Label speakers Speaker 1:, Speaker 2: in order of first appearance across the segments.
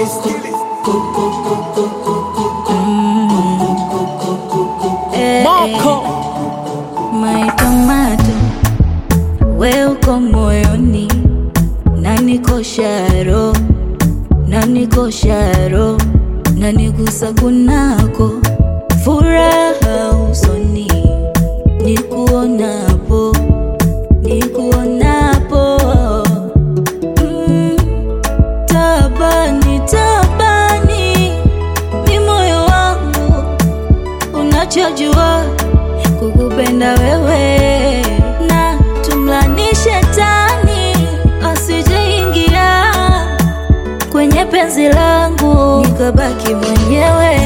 Speaker 1: Moko
Speaker 2: My tomato, we uko moyoni, na niko sharo, na niko sharo, na nigusa kunako, furaha usoni, nikuonapo, nikuonapo, mm, tabani, tabani, ni moyo wangu unachojua kukupenda wewe na tumlani shetani asijeingia kwenye penzi langu nikabaki mwenyewe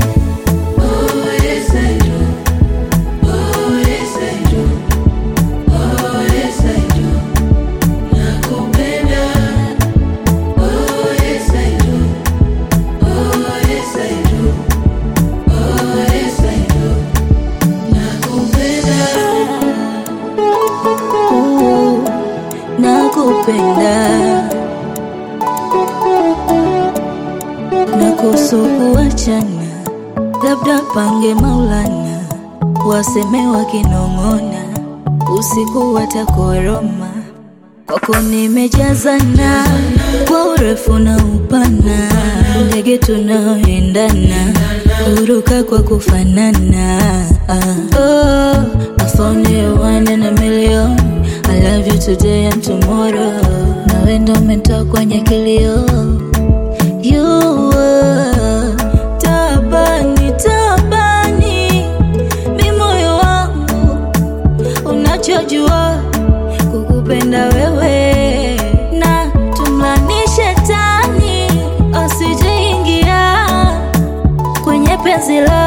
Speaker 2: Ooh, nakupenda na kusukuachana labda pange maulana waseme wakinong'ona usiku watakoroma kwako nimejazana kwa urefu na upana ndege tunaoendana kuruka kwa kufanana ah. oh, I found you one in a million I love you today and tomorrow nawe ndo umetoa kwenye kilio You were tabani tabani, mi moyo wangu unachojua kukupenda wewe, na tumlani shetani asijeingia kwenye penzi la